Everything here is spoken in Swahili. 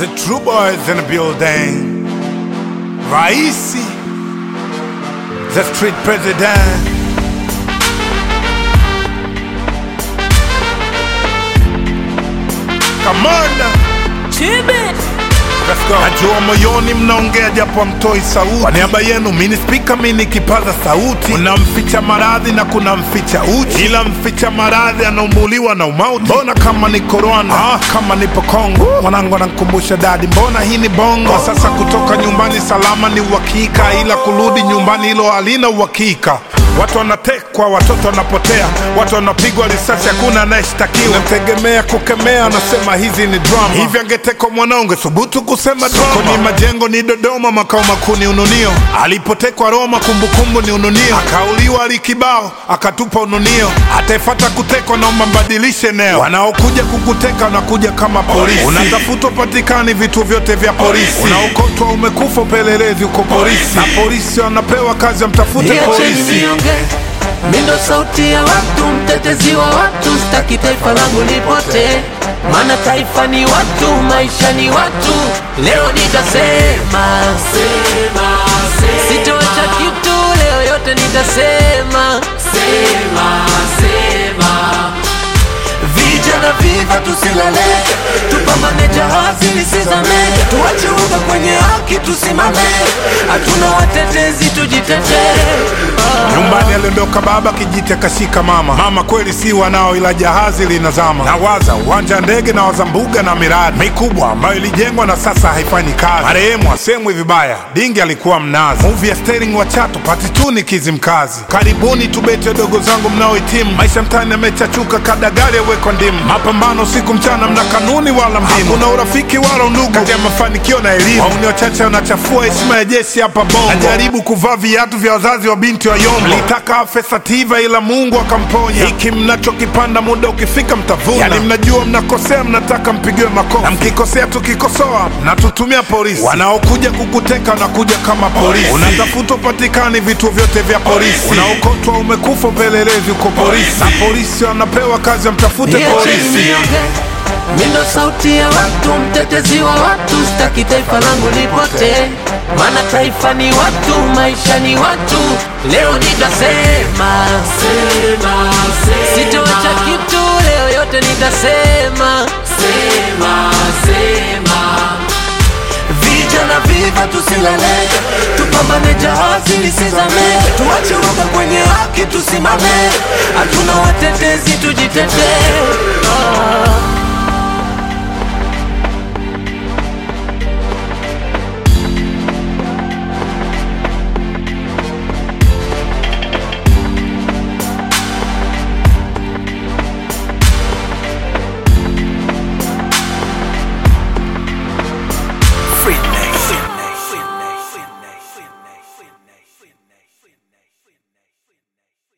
The true boys in the building. Raisi, the street president. Kamanda, let's go. Najua moyoni mnaongea japo mtoi sauti. Kwa niaba yenu mini spika mini kipaza sauti. Kuna mficha maradhi na kuna mficha uchi, ila mficha maradhi anaumuliwa na umauti. Mbona kama niko Rwanda, ah, kama nipo Kongo, mwanangu anankumbusha dadi, mbona hii ni bongo. Kwa sasa kutoka nyumbani salama ni uhakika, ila kurudi nyumbani hilo halina uhakika. Watu wanatekwa, watoto wanapotea, watu wanapigwa risasi, hakuna anayeshtakiwa. Nategemea kukemea, anasema hizi ni drama. Hivi angetekwa mwanangu, thubutu kusema drama. Soko ni majengo, ni Dodoma, makao makuu ni Ununio. Alipotekwa Roma, kumbukumbu ni Ununio. Akauliwa Alikibao, akatupa Ununio. Ataefata kutekwa, naomba mbadilishe eneo. Wanaokuja kukuteka wanakuja kama polisi. Unatafutwa, patikani vitu vyote vya polisi. Unaokotwa, umekufa, upelelezi uko polisi, na polisi wanapewa kazi, wamtafute Niacheni polisi. nionge, mi ndo sauti ya watu, mtetezi wa watu, sitaki taifa langu lipotee, maana taifa ni watu, maisha ni watu. Leo nitasema sema, sema. Sitoacha kitu, leo yote nitasema sema, sema. Vijana viva tusilale, tupambane jahazi lisizame, tuache uga kwenye haki tusimame, hatuna watetezi tujitetee. Ah. Nyumbani aliondoka baba, kijiti akashika mama. Mama kweli si wanao, ila jahazi linazama. Nawaza uwanja wa ndege, nawaza mbuga na miradi mikubwa ambayo ilijengwa na sasa haifanyi kazi. Marehemu asemwi vibaya, dingi alikuwa mnazi. Movie ya Sterling wa Chato pati tu ni Kizimkazi. Karibuni tubete wadogo zangu mnaohitimu, maisha mtaani yamechachuka, kadagali awekwa ndimu. Mapambano usiku mchana, mna kanuni wala mbinu, hakuna urafiki wala undugu kati ya mafanikio na elimu. Wauni wachache wanachafua heshima ya jeshi hapa Bongo. Najaribu kuvaa viatu vya wazazi wa binti wa Yombo, mlitaka afe Sativa ila Mungu akamponya. Hiki mnachokipanda muda ukifika mtavuna. Yani mnajua mnakosea, mnataka mpigiwe makofi, na mkikosea tukikosoa mnatutumia polisi. Wanaokuja kukuteka wanakuja kama polisi. Unatafutwa patikani vituo vyote vya polisi, unaokotwa umekufa, upelelezi uko polisi, na polisi wanapewa kazi, wamtafute Niacheni polisi. nionge, mi ndo sauti ya watu, mtetezi wa watu, sitaki taifa langu lipotee, maana taifa ni watu, maisha ni watu. Leo nitasema sema, sema. Sitoacha kitu, leo yote nitasema sema, sema. Vijana viva tusilale, tupambane jahazi lisizame, tuache uoga kwenye haki tusimame, hatuna watetezi tujitetee. Ah.